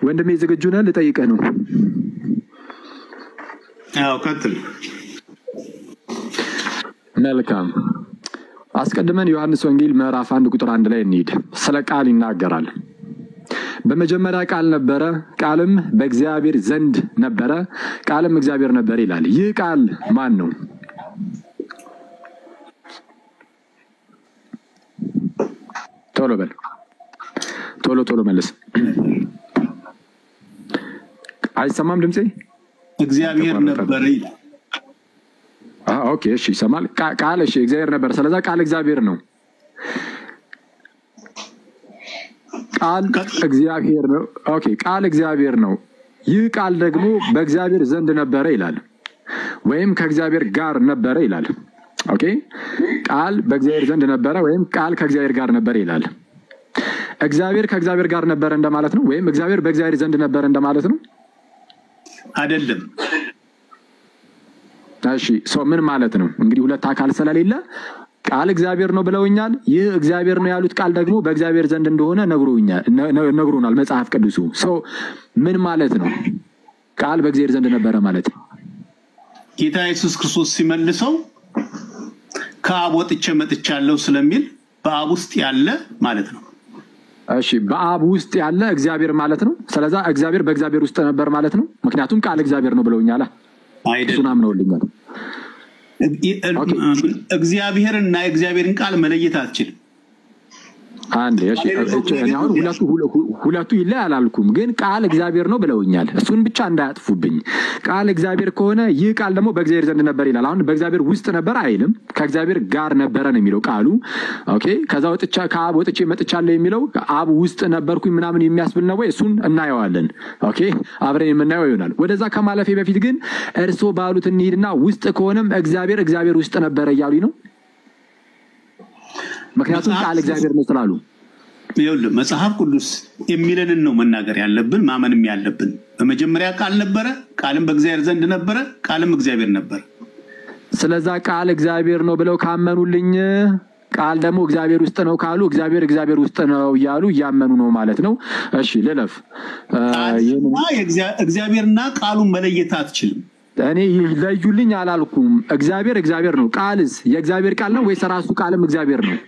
ወንድሜ ዝግጁ ነህ? ልጠይቅህ ነው። ያው ቀጥል። መልካም። አስቀድመን ዮሐንስ ወንጌል ምዕራፍ አንድ ቁጥር አንድ ላይ እንሂድ። ስለ ቃል ይናገራል። በመጀመሪያ ቃል ነበረ፣ ቃልም በእግዚአብሔር ዘንድ ነበረ፣ ቃልም እግዚአብሔር ነበር ይላል። ይህ ቃል ማን ነው? ቶሎ በል፣ ቶሎ ቶሎ መልስ። አይሰማም ድምፄ? እግዚአብሔር ነበረ ይላል። አዎ፣ ኦኬ፣ እሺ፣ ይሰማል። ቃ- ቃል እሺ፣ እግዚአብሔር ነበር። ስለዛ ቃል እግዚአብሔር ነው። ቃል እግዚአብሔር ነው። ኦኬ፣ ቃል እግዚአብሔር ነው። ይህ ቃል ደግሞ በእግዚአብሔር ዘንድ ነበረ ይላል፣ ወይም ከእግዚአብሔር ጋር ነበረ ይላል። ኦኬ፣ ቃል በእግዚአብሔር ዘንድ ነበረ ወይም ቃል ከእግዚአብሔር ጋር ነበረ ይላል። እግዚአብሔር ከእግዚአብሔር ጋር ነበረ እንደማለት ነው፣ ወይም እግዚአብሔር በእግዚአብሔር ዘንድ ነበረ እንደማለት ነው። አይደለም። እሺ ሰው ምን ማለት ነው? እንግዲህ ሁለት አካል ስለሌለ ቃል እግዚአብሔር ነው ብለውኛል። ይህ እግዚአብሔር ነው ያሉት ቃል ደግሞ በእግዚአብሔር ዘንድ እንደሆነ ነግሮኛል ነ- ነግሮናል መጽሐፍ ቅዱሱ። ሰው ምን ማለት ነው? ቃል በእግዚአብሔር ዘንድ ነበረ ማለት ነው። ጌታ ኢየሱስ ክርስቶስ ሲመልሰው ከአብ ወጥቼ መጥቻለሁ ስለሚል በአብ ውስጥ ያለ ማለት ነው። እሺ በአብ ውስጥ ያለ እግዚአብሔር ማለት ነው። ስለዛ እግዚአብሔር በእግዚአብሔር ውስጥ ነበር ማለት ነው። ምክንያቱም ቃል እግዚአብሔር ነው ብለውኛል። እሱን አይደለም። አምነውልኛል። እግዚአብሔርን እና የእግዚአብሔርን ቃል መለየት አትችልም። አንድ እሺ፣ እች- እኔ አሁን ሁለቱ ሁለ- ሁለቱ ይለይ አላልኩም፣ ግን ቃል እግዚአብሔር ነው ብለውኛል። እሱን ብቻ እንዳያጥፉብኝ። ቃል እግዚአብሔር ከሆነ ይህ ቃል ደግሞ በእግዚአብሔር ዘንድ ነበር ይላል። አሁን በእግዚአብሔር ውስጥ ነበር አይልም፣ ከእግዚአብሔር ጋር ነበረ ነው የሚለው ቃሉ። ኦኬ። ከዛ ወጥቻ ከአብ ወጥቼ መጥቻለሁ የሚለው አብ ውስጥ ነበርኩኝ ምናምን የሚያስብል ነው ወይ? እሱን እናየዋለን። ኦኬ፣ አብረን የምናየው ይሆናል። ወደዛ ከማለፌ በፊት ግን እርስዎ ባሉት እንሂድና ውስጥ ከሆነም እግዚአብሔር እግዚአብሔር ውስጥ ነበረ እያሉኝ ነው። ምክንያቱም ቃል እግዚአብሔር ነው ስላሉ ይኸውልህ መጽሐፍ ቅዱስ የሚለንን ነው መናገር ያለብን ማመንም ያለብን። በመጀመሪያ ቃል ነበረ፣ ቃልም በእግዚአብሔር ዘንድ ነበረ፣ ቃልም እግዚአብሔር ነበር። ስለዛ ቃል እግዚአብሔር ነው ብለው ካመኑልኝ ቃል ደግሞ እግዚአብሔር ውስጥ ነው ካሉ እግዚአብሔር እግዚአብሔር ውስጥ ነው እያሉ እያመኑ ነው ማለት ነው። እሺ ልለፍ። እ፣ ይህንን ቃልና የእግዚአ- እግዚአብሔርና ቃሉን መለየት አትችልም። እኔ ይለዩልኝ አላልኩም። እግዚአብሔር እግዚአብሔር ነው። ቃልስ የእግዚአብሔር ቃል ነው ወይስ ራሱ ቃልም እግዚአብሔር ነው?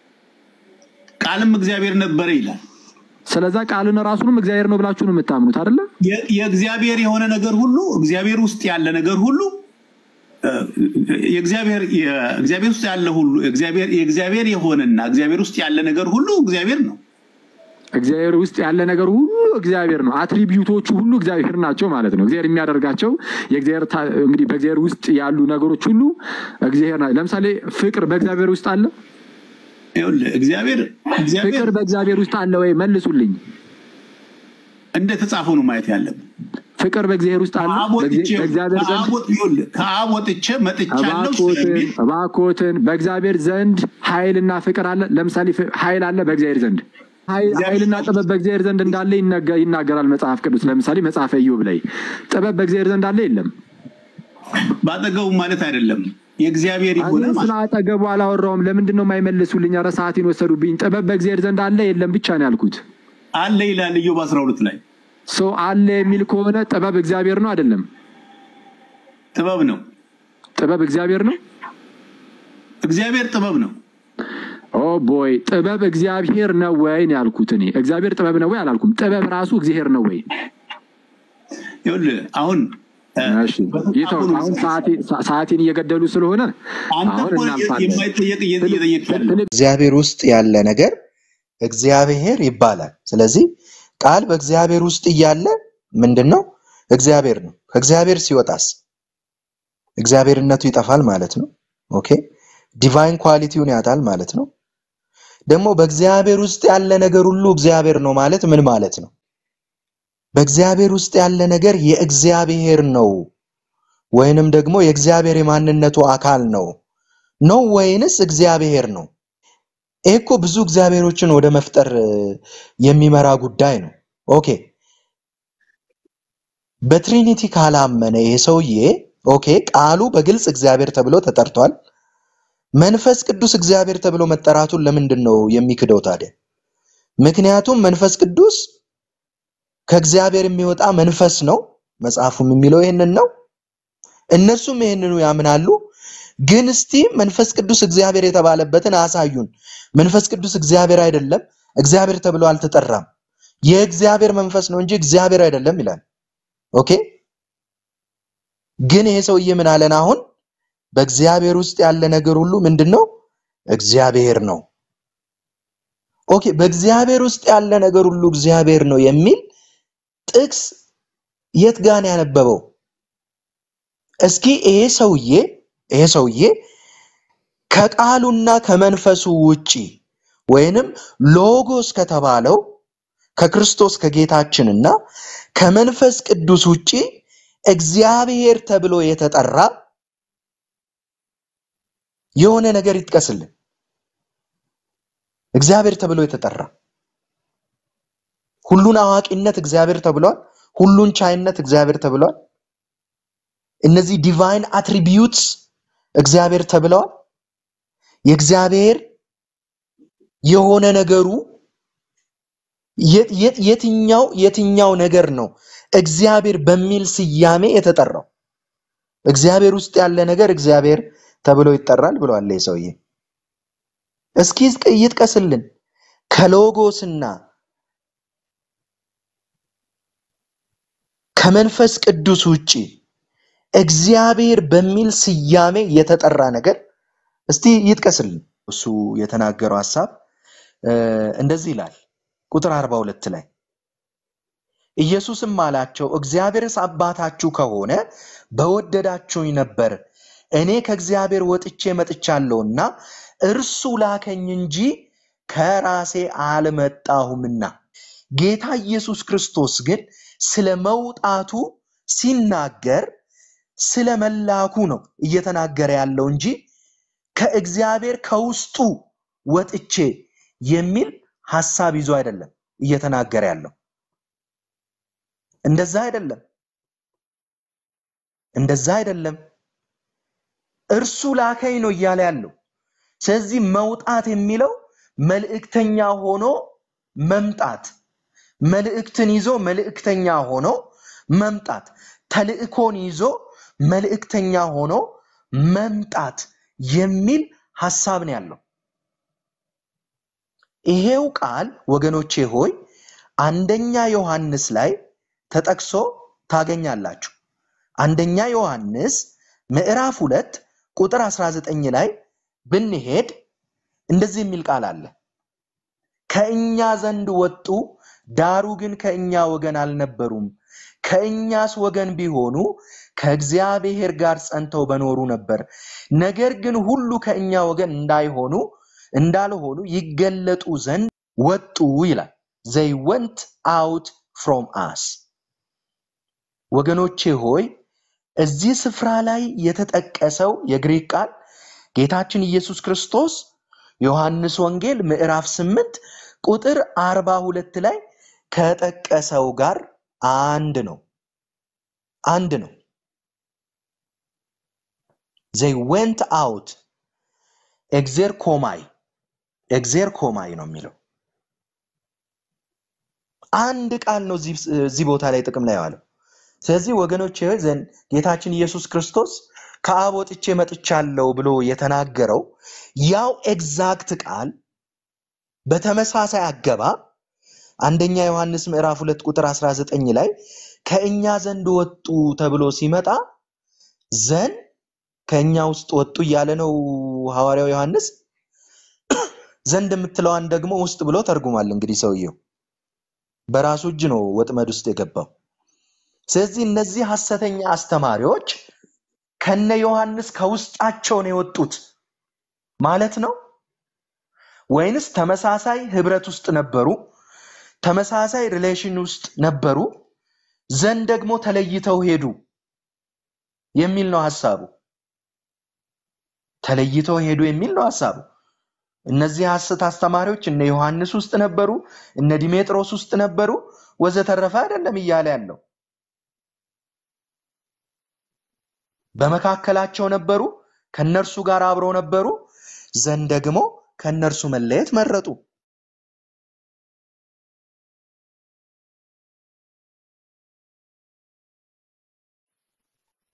ቃልም እግዚአብሔር ነበረ ይላል። ስለዛ ቃልን ራሱንም እግዚአብሔር ነው ብላችሁ ነው የምታምኑት አይደለ? የ- የእግዚአብሔር የሆነ ነገር ሁሉ እግዚአብሔር ውስጥ ያለ ነገር ሁሉ እ፣ የእግዚአብሔር የእግዚአብሔር ውስጥ ያለ ሁሉ እግዚአብሔር የእግዚአብሔር የሆነና እግዚአብሔር ውስጥ ያለ ነገር ሁሉ እግዚአብሔር ነው። እግዚአብሔር ውስጥ ያለ ነገር ሁሉ እግዚአብሔር ነው። አትሪቢዩቶቹ ሁሉ እግዚአብሔር ናቸው ማለት ነው። እግዚአብሔር የሚያደርጋቸው የእግዚአብሔር ታ- እንግዲህ በእግዚአብሔር ውስጥ ያሉ ነገሮች ሁሉ እግዚአብሔር ናቸው። ለምሳሌ ፍቅር በእግዚአብሔር ውስጥ አለ። ይኸውልህ እግዚአብሔር እግዚአብሔር ፍቅር በእግዚአብሔር ውስጥ አለ ወይ? መልሱልኝ። እንደተጻፈው ነው ማየት ያለብን። ፍቅር በእግዚአብሔር ውስጥ አለ። ከአብ ወጥቼ በእግዚአ- በእግዚአብሔር ዘንድ ከአብ ወጥ- ይኸውልህ ከአብ ወጥቼ መጥቻለሁ እባኮትን ስለሚል እባኮትን በእግዚአብሔር ዘንድ ኃይልና ፍቅር አለ። ለምሳሌ ፍ- ኃይል አለ በእግዚአብሔር ዘንድ ኃይል- ኃይልና ጥበብ በእግዚአብሔር ዘንድ እንዳለ ይነገ- ይናገራል መጽሐፍ ቅዱስ። ለምሳሌ መጽሐፈ ኢዮብ ላይ ጥበብ በእግዚአብሔር ዘንድ አለ የለም? ባጠገቡ ማለት አይደለም የእግዚአብሔር የሆነ እኔ ስለ ማለት አጠገቡ አላወራውም። ለምንድን ነው የማይመልሱልኝ? ኧረ ሰዓቴን ወሰዱብኝ። ጥበብ በእግዚአብሔር ዘንድ አለ የለም ብቻ ነው ያልኩት። አለ ይላል ኢዮብ 12 ላይ ሰው አለ የሚል ከሆነ ጥበብ እግዚአብሔር ነው አይደለም? ጥበብ ነው። ጥበብ እግዚአብሔር ነው። እግዚአብሔር ጥበብ ነው። ኦ ቦይ ጥበብ እግዚአብሔር ነው ወይ ነው ያልኩት። እኔ እግዚአብሔር ጥበብ ነው ወይ አላልኩም። ጥበብ ራሱ እግዚአብሔር ነው ወይ? ይኸውልህ አሁን እ፣ እሺ ይተው። አሁን ሰዓቴ- ሰ- ሰዓቴን እየገደሉ ስለሆነ አንተ አሁን እኮ እናልፋለን። የማይጠየቅ እየጠየቅ ያለ እግዚአብሔር ውስጥ ያለ ነገር እግዚአብሔር ይባላል። ስለዚህ ቃል በእግዚአብሔር ውስጥ እያለ ምንድን ነው? እግዚአብሔር ነው። ከእግዚአብሔር ሲወጣስ እግዚአብሔርነቱ ይጠፋል ማለት ነው። ኦኬ ዲቫይን ኳሊቲውን ያጣል ማለት ነው። ደግሞ በእግዚአብሔር ውስጥ ያለ ነገር ሁሉ እግዚአብሔር ነው ማለት ምን ማለት ነው? በእግዚአብሔር ውስጥ ያለ ነገር የእግዚአብሔር ነው ወይንም ደግሞ የእግዚአብሔር የማንነቱ አካል ነው ነው ወይንስ እግዚአብሔር ነው? ይህ እኮ ብዙ እግዚአብሔሮችን ወደ መፍጠር እ፣ የሚመራ ጉዳይ ነው። ኦኬ በትሪኒቲ ካላመነ ይሄ ሰውዬ ኦኬ ቃሉ በግልጽ እግዚአብሔር ተብሎ ተጠርቷል። መንፈስ ቅዱስ እግዚአብሔር ተብሎ መጠራቱን ለምንድን ነው የሚክደው ታዲያ? ምክንያቱም መንፈስ ቅዱስ ከእግዚአብሔር የሚወጣ መንፈስ ነው። መጽሐፉም የሚለው ይህንን ነው። እነሱም ይህንኑ ያምናሉ። ግን እስቲ መንፈስ ቅዱስ እግዚአብሔር የተባለበትን አሳዩን። መንፈስ ቅዱስ እግዚአብሔር አይደለም፣ እግዚአብሔር ተብሎ አልተጠራም። የእግዚአብሔር መንፈስ ነው እንጂ እግዚአብሔር አይደለም ይላል። ኦኬ። ግን ይሄ ሰውዬ ምን አለን? አሁን በእግዚአብሔር ውስጥ ያለ ነገር ሁሉ ምንድን ነው? እግዚአብሔር ነው። ኦኬ። በእግዚአብሔር ውስጥ ያለ ነገር ሁሉ እግዚአብሔር ነው የሚል ጥቅስ የት ጋር ነው ያነበበው? እስኪ ይሄ ሰውዬ ይሄ ሰውዬ ከቃሉና ከመንፈሱ ውጪ ወይንም ሎጎስ ከተባለው ከክርስቶስ ከጌታችንና ከመንፈስ ቅዱስ ውጪ እግዚአብሔር ተብሎ የተጠራ የሆነ ነገር ይጥቀስልን። እግዚአብሔር ተብሎ የተጠራ ሁሉን አዋቂነት እግዚአብሔር ተብሏል። ሁሉን ቻይነት እግዚአብሔር ተብሏል። እነዚህ ዲቫይን አትሪቢዩትስ እግዚአብሔር ተብለዋል። የእግዚአብሔር የሆነ ነገሩ የት- የት- የትኛው የትኛው ነገር ነው እግዚአብሔር በሚል ስያሜ የተጠራው? እግዚአብሔር ውስጥ ያለ ነገር እግዚአብሔር ተብሎ ይጠራል ብለዋል ይህ ሰውዬ። እስኪ ይጥቀ- ይጥቀስልን ከሎጎስና ከመንፈስ ቅዱስ ውጪ እግዚአብሔር በሚል ስያሜ የተጠራ ነገር እስቲ ይጥቀስልን። እሱ የተናገረው ሐሳብ እ፣ እንደዚህ ይላል ቁጥር 42 ላይ ኢየሱስም አላቸው እግዚአብሔርስ አባታችሁ ከሆነ በወደዳችሁኝ ነበር፣ እኔ ከእግዚአብሔር ወጥቼ መጥቻለሁና እርሱ ላከኝ እንጂ ከራሴ አልመጣሁምና። ጌታ ኢየሱስ ክርስቶስ ግን ስለ መውጣቱ ሲናገር ስለ መላኩ ነው እየተናገረ ያለው እንጂ ከእግዚአብሔር ከውስጡ ወጥቼ የሚል ሐሳብ ይዞ አይደለም እየተናገረ ያለው። እንደዛ አይደለም፣ እንደዛ አይደለም። እርሱ ላከኝ ነው እያለ ያለው። ስለዚህ መውጣት የሚለው መልእክተኛ ሆኖ መምጣት፣ መልእክትን ይዞ መልእክተኛ ሆኖ መምጣት፣ ተልእኮን ይዞ መልእክተኛ ሆኖ መምጣት የሚል ሐሳብ ነው ያለው። ይሄው ቃል ወገኖቼ ሆይ አንደኛ ዮሐንስ ላይ ተጠቅሶ ታገኛላችሁ። አንደኛ ዮሐንስ ምዕራፍ ሁለት ቁጥር 19 ላይ ብንሄድ እንደዚህ የሚል ቃል አለ። ከእኛ ዘንድ ወጡ፣ ዳሩ ግን ከእኛ ወገን አልነበሩም። ከእኛስ ወገን ቢሆኑ ከእግዚአብሔር ጋር ጸንተው በኖሩ ነበር። ነገር ግን ሁሉ ከእኛ ወገን እንዳይሆኑ እንዳልሆኑ ይገለጡ ዘንድ ወጡ ይላል። ዘይ ወንት አውት ፍሮም አስ። ወገኖቼ ሆይ እዚህ ስፍራ ላይ የተጠቀሰው የግሪክ ቃል ጌታችን ኢየሱስ ክርስቶስ ዮሐንስ ወንጌል ምዕራፍ 8 ቁጥር 42 ላይ ከጠቀሰው ጋር አንድ ነው። አንድ ነው። ዘይ ዌንት አውት ኤግዜር ኮማይ ኤግዜር ኮማይ ነው የሚለው አንድ ቃል ነው እዚህ እዚህ ቦታ ላይ ጥቅም ላይ የዋለው። ስለዚህ ወገኖች ሆይ ዘንድ ጌታችን ኢየሱስ ክርስቶስ ከአብ ወጥቼ መጥቻለሁ ብሎ የተናገረው ያው ኤግዛክት ቃል በተመሳሳይ አገባብ አንደኛ ዮሐንስ ምዕራፍ ሁለት ቁጥር 19 ላይ ከእኛ ዘንድ ወጡ ተብሎ ሲመጣ ዘን ከእኛ ውስጥ ወጡ እያለ ነው ሐዋርያው ዮሐንስ። ዘንድ የምትለዋን ደግሞ ውስጥ ብሎ ተርጉሟል። እንግዲህ ሰውየው በራሱ እጅ ነው ወጥመድ ውስጥ የገባው። ስለዚህ እነዚህ ሐሰተኛ አስተማሪዎች ከነ ዮሐንስ ከውስጣቸው ነው የወጡት ማለት ነው ወይንስ ተመሳሳይ ህብረት ውስጥ ነበሩ? ተመሳሳይ ሪሌሽን ውስጥ ነበሩ፣ ዘንድ ደግሞ ተለይተው ሄዱ የሚል ነው ሐሳቡ። ተለይተው ሄዱ የሚል ነው ሐሳቡ። እነዚህ ሐሰት አስተማሪዎች እነ ዮሐንስ ውስጥ ነበሩ፣ እነ ዲሜጥሮስ ውስጥ ነበሩ፣ ወዘተረፈ አይደለም እያለ ያለው በመካከላቸው ነበሩ፣ ከነርሱ ጋር አብረው ነበሩ፣ ዘንድ ደግሞ ከነርሱ መለየት መረጡ።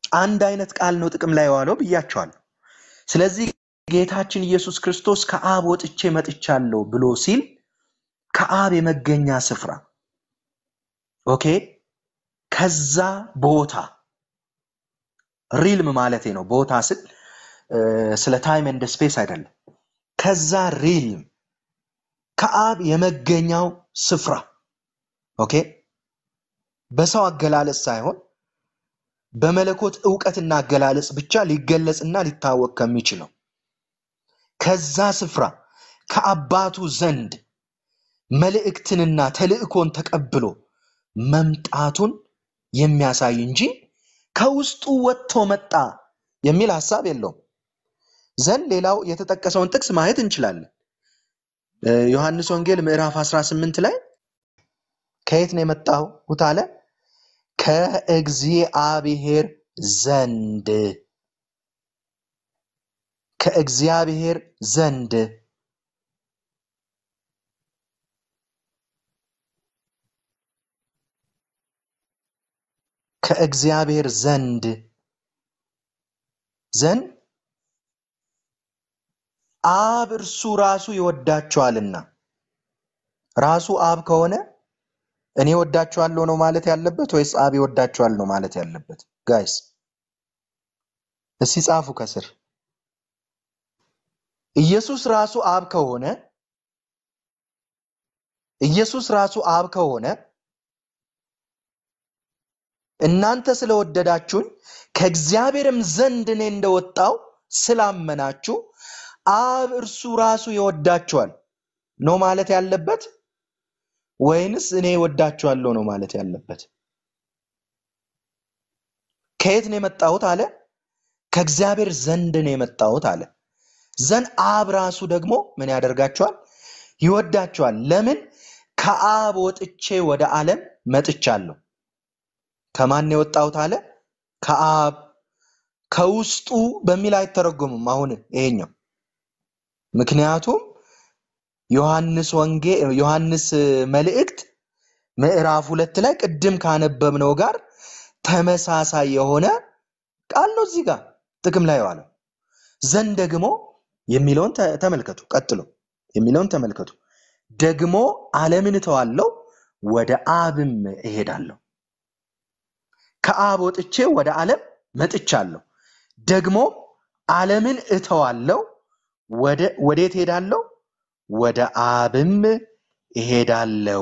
አንድ አይነት ቃል ነው ጥቅም ላይ የዋለው ብያቸዋለሁ። ስለዚህ ጌታችን ኢየሱስ ክርስቶስ ከአብ ወጥቼ መጥቻለሁ ብሎ ሲል ከአብ የመገኛ ስፍራ ኦኬ፣ ከዛ ቦታ ሪልም ማለቴ ነው። ቦታ ስል እ፣ ስለ ታይም ኤንድ ስፔስ አይደለም። ከዛ ሪልም ከአብ የመገኛው ስፍራ ኦኬ፣ በሰው አገላለጽ ሳይሆን በመለኮት እውቀትና አገላለጽ ብቻ ሊገለጽና ሊታወቅ ከሚችለው ከዛ ስፍራ ከአባቱ ዘንድ መልእክትንና ተልእኮን ተቀብሎ መምጣቱን የሚያሳይ እንጂ ከውስጡ ወጥቶ መጣ የሚል ሀሳብ የለውም። ዘንድ ሌላው የተጠቀሰውን ጥቅስ ማየት እንችላለን። እ፣ ዮሐንስ ወንጌል ምዕራፍ 18 ላይ ከየት ነው የመጣሁት አለ? ከእግዚአብሔር ዘንድ ከእግዚአብሔር ዘንድ ከእግዚአብሔር ዘንድ ዘንድ አብ እርሱ ራሱ ይወዳቸዋልና ራሱ አብ ከሆነ እኔ ወዳቸዋለሁ ነው ማለት ያለበት ወይስ አብ ይወዳቸዋል ነው ማለት ያለበት? ጋይስ እስቲ ጻፉ ከስር። ኢየሱስ ራሱ አብ ከሆነ ኢየሱስ ራሱ አብ ከሆነ እናንተ ስለወደዳችሁኝ ከእግዚአብሔርም ዘንድ እኔ እንደወጣው ስላመናችሁ አብ እርሱ ራሱ ይወዳችኋል ነው ማለት ያለበት ወይንስ እኔ ወዳችኋለሁ ነው ማለት ያለበት? ከየት ነው የመጣሁት አለ? ከእግዚአብሔር ዘንድ ነው የመጣሁት አለ። ዘንድ አብ ራሱ ደግሞ ምን ያደርጋቸዋል? ይወዳቸዋል። ለምን? ከአብ ወጥቼ ወደ ዓለም መጥቻለሁ። ከማን ነው የወጣሁት አለ? ከአብ ከውስጡ በሚል አይተረጎምም። አሁን ይሄኛው ምክንያቱም ዮሐንስ ወንጌ ዮሐንስ መልእክት ምዕራፍ ሁለት ላይ ቅድም ካነበብነው ጋር ተመሳሳይ የሆነ ቃል ነው እዚህ ጋር ጥቅም ላይ የዋለው። ዘንድ ደግሞ የሚለውን ተ- ተመልከቱ። ቀጥሎ የሚለውን ተመልከቱ። ደግሞ ዓለምን እተዋለሁ ወደ አብም እሄዳለሁ። ከአብ ወጥቼ ወደ ዓለም መጥቻለሁ። ደግሞ ዓለምን እተዋለሁ ወደ ወዴት እሄዳለሁ? ወደ አብም እሄዳለሁ።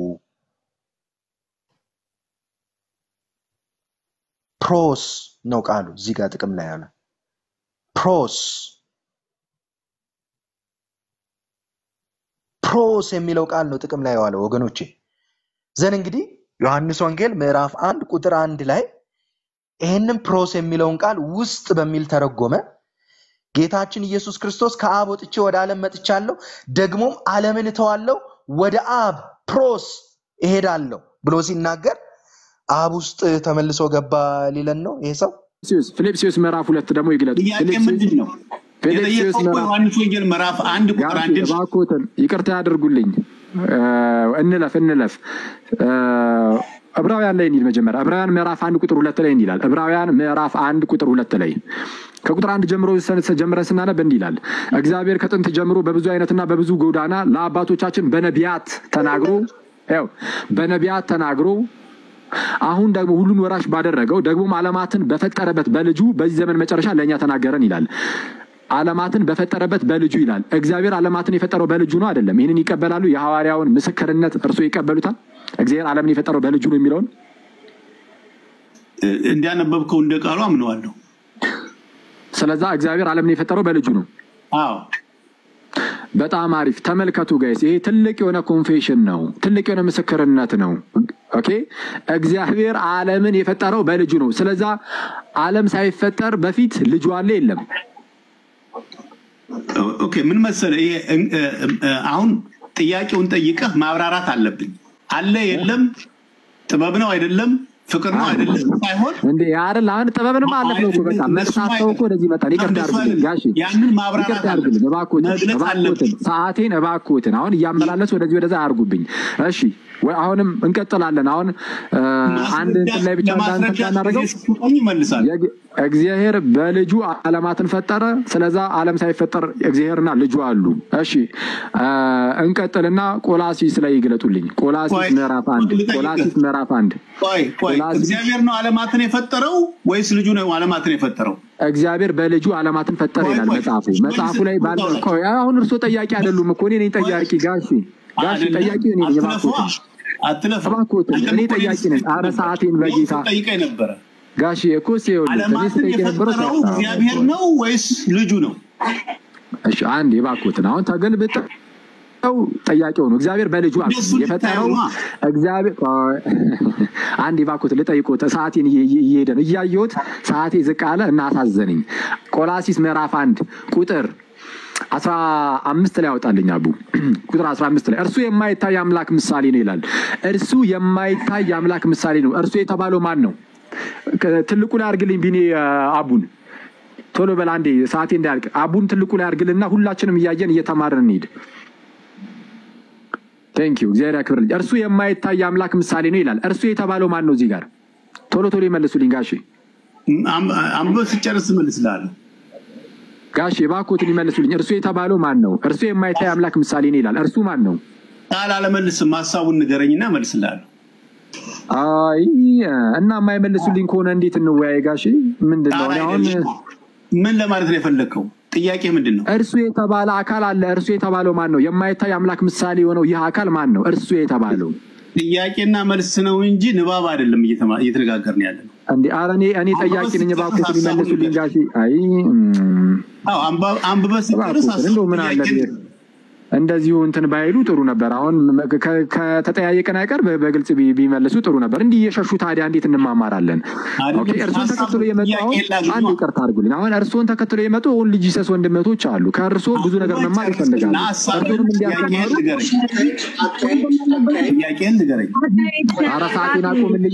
ፕሮስ ነው ቃሉ እዚህ ጋር ጥቅም ላይ ያለ ፕሮስ ፕሮስ የሚለው ቃል ነው ጥቅም ላይ የዋለው ወገኖቼ። ዘን እንግዲህ ዮሐንስ ወንጌል ምዕራፍ አንድ ቁጥር አንድ ላይ ይህንን ፕሮስ የሚለውን ቃል ውስጥ በሚል ተረጎመ። ጌታችን ኢየሱስ ክርስቶስ ከአብ ወጥቼ ወደ ዓለም መጥቻለሁ፣ ደግሞም ዓለምን እተዋለሁ፣ ወደ አብ ፕሮስ እሄዳለሁ ብሎ ሲናገር አብ ውስጥ ተመልሶ ገባ ሊለን ነው ይሄ ሰው። ፊልጵስዩስ ፊልጵስዩስ ምዕራፍ ሁለት ደግሞ ይግለጡ። ጥያቄ ፊልጵስዩስ ምንድን ነው? ፊልጵስዩስ የጠየቀው እኮ ምዕራፍ ዮሐንስ ወንጌል ምዕራፍ አንድ ቁጥር ጋሽ አንድን እባክዎትን ይቅርታ ያደርጉልኝ። እ፣ እንለፍ እንለፍ። እ፣ ዕብራውያን ላይ እንሂድ። መጀመሪያ ዕብራውያን ምዕራፍ አንድ ቁጥር ሁለት ላይ እንዲህ ይላል። ዕብራውያን ምዕራፍ አንድ ቁጥር ሁለት ላይ ከቁጥር አንድ ጀምሮ ሰ- ጀምረን ስናነብ እንዲህ ይላል። እግዚአብሔር ከጥንት ጀምሮ በብዙ አይነትና በብዙ ጎዳና ለአባቶቻችን በነቢያት ተናግሮ ያው በነቢያት ተናግሮ አሁን ደግሞ ሁሉን ወራሽ ባደረገው ደግሞም ዓለማትን በፈጠረበት በልጁ በዚህ ዘመን መጨረሻ ለእኛ ተናገረን ይላል። ዓለማትን በፈጠረበት በልጁ ይላል። እግዚአብሔር ዓለማትን የፈጠረው በልጁ ነው አይደለም? ይህንን ይቀበላሉ? የሐዋርያውን ምስክርነት እርሶ ይቀበሉታል? እግዚአብሔር ዓለምን የፈጠረው በልጁ ነው የሚለውን እ፣ እንዳነበብከው እንደ ቃሉ አምነዋለሁ። ስለዛ እግዚአብሔር ዓለምን የፈጠረው በልጁ ነው። አዎ በጣም አሪፍ ተመልከቱ ጋይስ፣ ይሄ ትልቅ የሆነ ኮንፌሽን ነው። ትልቅ የሆነ ምስክርነት ነው። ኦኬ እግዚአብሔር ዓለምን የፈጠረው በልጁ ነው። ስለዛ ዓለም ሳይፈጠር በፊት ልጁ አለ የለም? ኦኬ ምን መሰለ ይሄ እ- እ- እ- አሁን ጥያቄውን ጠይቀህ ማብራራት አለብኝ። አለ የለም፣ ጥበብ ነው አይደለም፣ ፍቅር ነው አይደለም ሳይሆን እንዴ አይደል? አሁን ጥበብንም አለፍ ነው እኮ በቃ እነሱ መቅሳት ሰው እኮ ወደዚህ ይመጣል። ይቅርታ እንደሱ ያድርግልኝ አይደለም። ጋሽ ያንን ማብራራት ይቅርታ ያድርግልኝ አለብን፣ እባክዎትን መግለጽ እባክዎትን አለብን። ሰዓቴን እባክዎትን አሁን እያመላለስ ወደዚህ ወደዛ አያርጉብኝ። እሺ ወይ አሁንም እንቀጥላለን። አሁን እ፣ አንድ እንትን ላይ ብቻ እንዳንተ ለማስረዳት እናደርገው ጊዜ ስትሰጠኝ ይመልሳል። የግ- እግዚአብሔር በልጁ ዓለማትን ፈጠረ። ስለዛ ዓለም ሳይፈጠር እግዚአብሔርና ልጁ አሉ። እሺ እ፣ እንቀጥልና ቆላሲስ ላይ ይግለጡልኝ። ቆላሲስ ቆይ፣ ምዕራፍ አንድ ልጠይቅህ። ቆላሲስ ምዕራፍ አንድ ቆይ ቆይ ቆላሲስ- እግዚአብሔር ነው ዓለማትን የፈጠረው ወይስ ልጁ ነው ዓለማትን የፈጠረው? እግዚአብሔር በልጁ ዓለማትን ፈጠረ ቆይ፣ ይላል ቆይ፣ መጽሐፉ። ቆይ፣ መጽሐፉ ላይ ባለ ቆይ፣ ቆይ፣ አሁን እርሶ ጠያቂ አይደሉም እኮ እኔ ነኝ ጠያቂ። ጋሺ ጋሺ አይደለም? ጠያቂ እኔ ነኝ። አትለፉ፣ እባክዎትን አትለፉ። እባክዎትን፣ አንተም እኔ እኮ ጠያቂ ነኝ። ኧረ ነበር። ሰዓቴን በጌታ ጠይቀኝ ነበረ። ጋሺ እኮ ሲሆን እኔ ዓለማትን ስጠይቅ የነበረው የፈጠረው እግዚአብሔር ነው ወይስ ልጁ ነው? እሺ አንድ የባክዎትን አሁን ተገልብጠው ጠያቂው ነው። እግዚአብሔር በልጁ አብ እንደሱ የፈጠረው ልታየው ነዋ። እግዚአብሔር ቆይ፣ አንድ የባክዎትን ልጠይቅዎት፣ ሰዓቴን እየ- እየ- እየሄደ ነው እያየሁት፣ ሰዓቴ ዝቅ አለ እና አሳዘነኝ። ቆላሲስ ምዕራፍ አንድ ቁጥር አስራ አምስት ላይ ያወጣልኝ አቡ ቁጥር አስራ አምስት ላይ እርሱ የማይታይ አምላክ ምሳሌ ነው ይላል። እርሱ የማይታይ አምላክ ምሳሌ ነው። እርሱ የተባለው ማን ነው? ከ- ትልቁ ላይ አድርግልኝ ቢኔ አቡን ቶሎ በል አንዴ ሰዓቴ እንዳያልቅ አቡን ትልቁ ላይ አድርግልና ሁላችንም እያየን እየተማርን እንሂድ። ቴንክ ዩ እግዚአብሔር ያክብርልኝ። እርሱ የማይታይ አምላክ ምሳሌ ነው ይላል። እርሱ የተባለው ማን ነው? እዚህ ጋር ቶሎ ቶሎ ይመልሱልኝ ጋሼ አም- አንብበህ ስጨርስ እመልስልሃለሁ። ጋሼ እባክዎትን ይመልሱልኝ። እርሱ የተባለው ማን ነው? እርሱ የማይታይ አምላክ ምሳሌ ነው ይላል። እርሱ ማን ነው? ቃል አለመልስም፣ ሀሳቡን ንገረኝና እመልስልሃለሁ። አይ እና የማይመልሱልኝ ከሆነ እንዴት እንወያይ ጋሼ? ምንድን ነው ቃል እኔ አሁን አይደለም። ምን ለማለት ነው የፈለግከው? ጥያቄ ምንድን ነው? እርሱ የተባለ አካል አለ። እርሱ የተባለው ማን ነው? የማይታይ አምላክ ምሳሌ የሆነው ይህ አካል ማን ነው? እርሱ የተባለው ጥያቄና መልስ ነው እንጂ ንባብ አይደለም እየተማ- እየተነጋገርን ያለ ነው። እንዴ ኧረ እኔ እኔ ጠያቂ ነኝ። እባክዎትን ይመልሱልኝ ጋሼ። አይ እም፣ አዎ አንባ- አንብበህ ስጨርስ እባክዎትን እንደው ምን አለ ጥያቄን- እንደዚሁ እንትን ባይሉ ጥሩ ነበር። አሁን ከ- ከተጠያየቅን አይቀር በ- በግልጽ ቢ- ቢመልሱ ጥሩ ነበር። እንዲህ እየሸሹ ታዲያ እንዴት እንማማራለን? አይደለም፣ ኦኬ፣ እርስዎን ሀሳብ ተከትሎ የመጡ ጥያቄ አሁን የላግማ። አንድ ይቅርታ አድርጉልኝ። አሁን እርስዎን ተከትሎ የመጡ ሁን ልጅ ሰስ ወንድመቶች አሉ። ከእርስዎ ብዙ ነገር መማር ይፈልጋሉ። እርስዎንም እንዲያስተማሩ ጥያቄን ንገረኝ። ኧረ ሰዓቴን አቁምልኝ።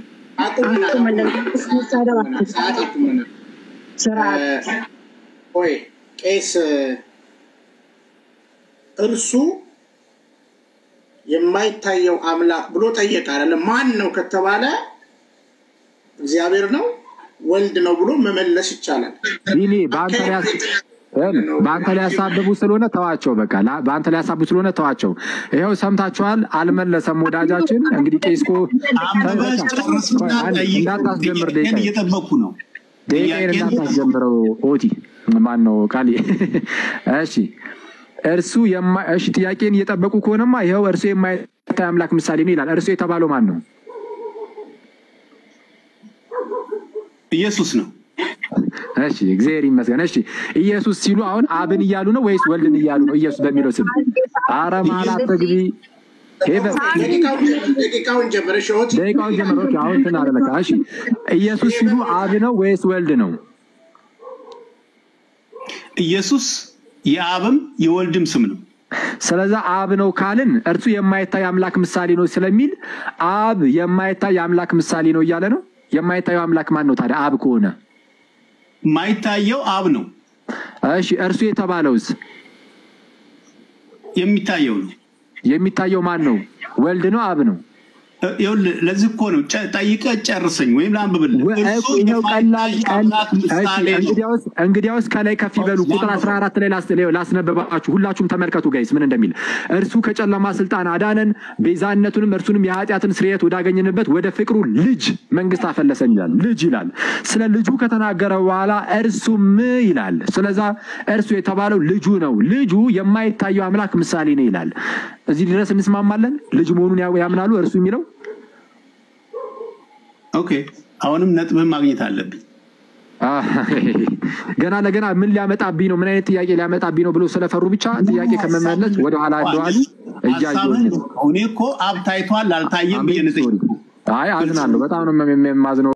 ቆይ ቄስ እርሱ የማይታየው አምላክ ብሎ ጠየቀ አይደለም። ማን ነው ከተባለ እግዚአብሔር ነው ወልድ ነው ብሎ መመለስ ይቻላል። ቢኒ በአንተ ላይ ያስ- ይኸውልህ፣ በአንተ ላይ ያሳብቡ ስለሆነ ተዋቸው። በቃ ላ- በአንተ ላይ ያሳብቡ ስለሆነ ተዋቸው። ይኸው ሰምታችኋል። አልመለሰም ወዳጃችን። እንግዲህ ቄስኮ አንብበህ ጨርስና ጠይቅ። እንዳታስጀምር ጥያቄን ደቂቃ እየጠበቅኩ ነው። ደቂቃዬን ጥያቄን እንዳታስጀምረው ኦቲ ማን ነው ቃል እሺ እርሱ የማ- እሺ ጥያቄን እየጠበቁ ከሆነማ ይኸው እርሱ የማይታይ አምላክ ምሳሌ ነው ይላል። እርሱ የተባለው ማን ነው? ኢየሱስ ነው። እሺ እግዚአብሔር ይመስገን። እሺ ኢየሱስ ሲሉ አሁን አብን እያሉ ነው ወይስ ወልድን እያሉ ነው? ኢየሱስ በሚለው ስም አረ ማላት ተግቢ ሄቨን ደቂቃውን ጀምር፣ ደቂቃውን ጀምር። እሺ ኦቲ፣ ደቂቃውን ጀምሮ ኦኬ፣ አሁን እንትን አለ በቃ። እሺ ኢየሱስ ሲሉ አብ ነው ወይስ ወልድ ነው? ኢየሱስ የአብም የወልድም ስም ነው። ስለዛ አብ ነው ካልን እርሱ የማይታይ አምላክ ምሳሌ ነው ስለሚል አብ የማይታይ አምላክ ምሳሌ ነው እያለ ነው። የማይታየው አምላክ ማን ነው ታዲያ? አብ ከሆነ የማይታየው አብ ነው፣ እሺ፣ እርሱ የተባለውስ የሚታየው ነው። የሚታየው ማን ነው? ወልድ ነው? አብ ነው? እ- ይኸውልህ ለዚህ እኮ ነው ጨ- ጠይቀህ ጨርሰኝ ወይም ላንብብልህ። ወ- እርሱ እኮ ይኸው ቀላል የማይታይ ቀል- አምላክ እሺ፣ ምሳሌ ነው። እንግዲያውስ እንግዲያውስ ከላይ ከፍ ይበሉ። ቁጥር 14 ላይ ላስ- ላስነበባችሁ ሁላችሁም ተመልከቱ ጋይስ ምን እንደሚል እርሱ ከጨለማ ስልጣን አዳነን፣ ቤዛነቱንም እርሱንም የኃጢአትን ስርየት ወዳገኘንበት ወደ ፍቅሩ ልጅ መንግስት አፈለሰን ይላል። ልጅ ይላል። ስለ ልጁ ከተናገረ በኋላ እርሱም ይላል። ስለዛ እርሱ የተባለው ልጁ ነው። ልጁ የማይታየው አምላክ ምሳሌ ነው ይላል። እዚህ ድረስ እንስማማለን። ልጅ መሆኑን ያ- ያምናሉ። እርሱ የሚለው ኦኬ፣ አሁንም ነጥብህን ማግኘት አለብኝ። አህ፣ ገና ለገና ምን ሊያመጣብኝ ነው? ምን አይነት ጥያቄ ሊያመጣብኝ ነው ብሎ ስለፈሩ ብቻ ጥያቄ ከመመለስ ወደኋላ እንደዋሉ እያየሁ ሀሳብህን ነው። እኔ እኮ አብ ታይቷል አልታየም ብዬ አሜን። ነው የጠየኩህ። አይ አዝናለሁ። በጣም ነው የማዝነው።